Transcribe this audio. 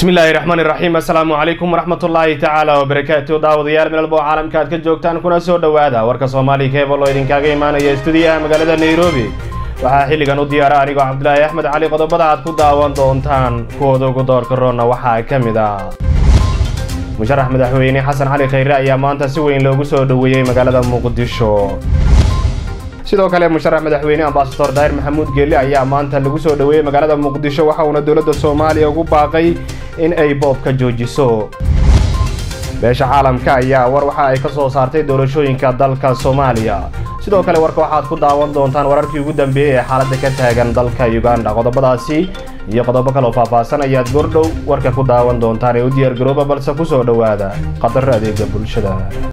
bismillaahi raxmaan iraxiim assalaamu calaykum waraxmatullaahi tacaala wabarakaatu daawadayaal meelbo caalamka aad ka joogtaan kuna soo dhowaada warka soomaaliya keebal oo idinkaaga imaanaya stuudiyaha magaalada nairobi waxaa xilligan u diyaara anigoo cabdulaahi axmed cali qodobada aad ku daawan doontaan kuwooda ugu doorka roonna waxaa ka mid ah musharax madaxweyne xasan cali khayre ayaa maanta si weyn loogu soo dhoweeyey magaalada muqdisho sidoo kale musharax madaxweyne ambasador daahir maxamuud geelle ayaa maanta lagu soo dhoweeyey magaalada muqdisho waxa uuna dowladda soomaaliya ugu baaqay in ay boob ka joojiso beesha caalamka ayaa war waxa ay ka soo saartay doorashooyinka dalka soomaaliya sidoo kale warka waxaad ku daawan doontaan wararkii ugu dambeeyey ee xaaladda ka taagan dalka uganda qodobadaasi iyo qodobo kaloo faahfaahsan ayaad goordhow warka ku daawan doontaan ee u diyaargarooba balse ku soo dhowaada qadaro adeega bulshada